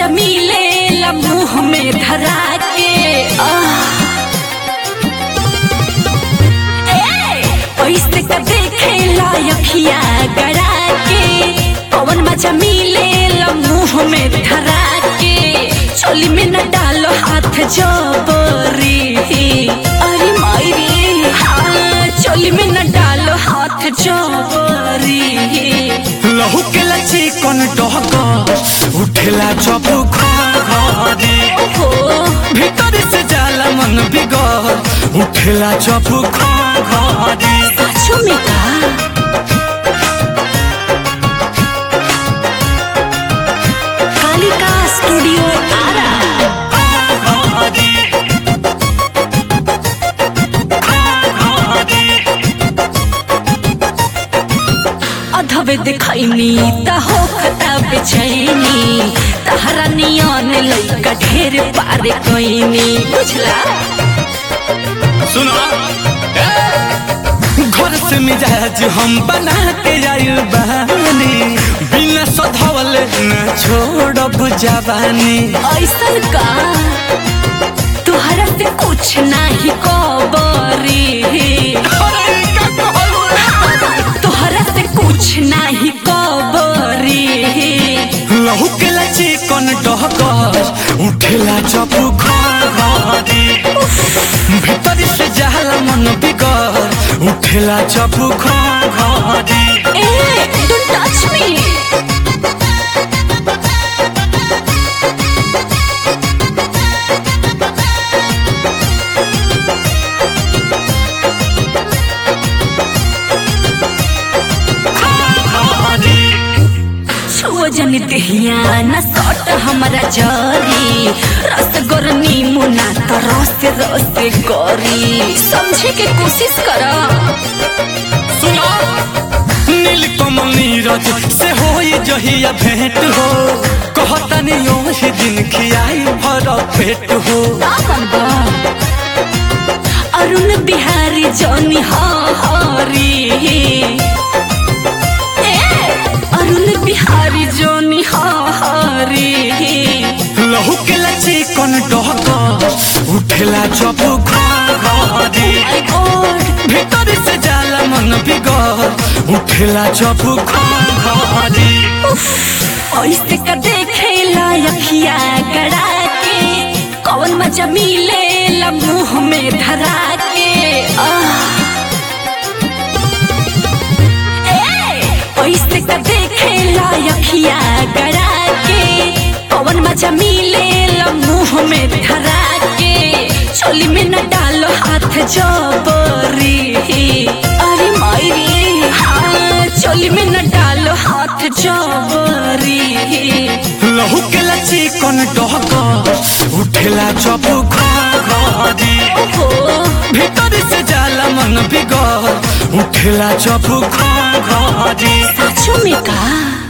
मिले ला मुंह में धरा के आह। ए, ऐसे का देखे ला अखिया गड़ा के पवन मजा मिले ला मुंह में धरा के चोली में न डालो हाथ जबरी अरे मायरी हाँ चोली में न डालो हाथ जबरी लहू के लची कौन डहक उठेला जब घरे हो भीतर से जाला मन बिगड़ उठेला जब घरे सचो में का कालिका स्टूडियो आरा अधवे दिखैनी त हो खता बेचैनी तहरा नियन लइका ढेर पारे कैनी बुझला सुनो घर से मिजाज हम बना के आइल बानी बिना सधवल न छोड़ब जवानी ऐसन का तुहरा से कुछ नाही कबरी तुहरा से कुछ नाही कबरी लहू के लची कौन डहकर उठेला जब घरे भीतर से जाला मन बिगड़ उठेला जब घरे ए डोंट टच मी छुओ जन देहिया न सट हमरा जरी रस गरनी मुना त रस रस करी समझे के कोशिश कर सुनो नील कमल नीरज से होई जहिया भेंट हो कहतनी ओही दिन खियाई भर पेट हो दामन बा अरुण बिहारी जौनी हरी ए अरुण बिहारी जौनी हरी लहू के लची कौन डहकर उठेला जब घरे आई गॉड भीतर से जाला मन बिगड़ उठेला जब घरे ऐसे का देखे ला अखिया गड़ा के कौन मजा मिले ला मुंह में धरा के आह। ए, ऐसे का देखे ला अखिया गड़ा के कौन मजा मिले ला मुंह में धरा के चोली में न डालो हाथ जबरी अरे मायरी हाँ चोली में न डालो हाथ जबरी लहू के लची कौन डहकर उठेला जब घरे ओहो भीतर से जाला मन बिगड़ उठेला जब घरे सचो में का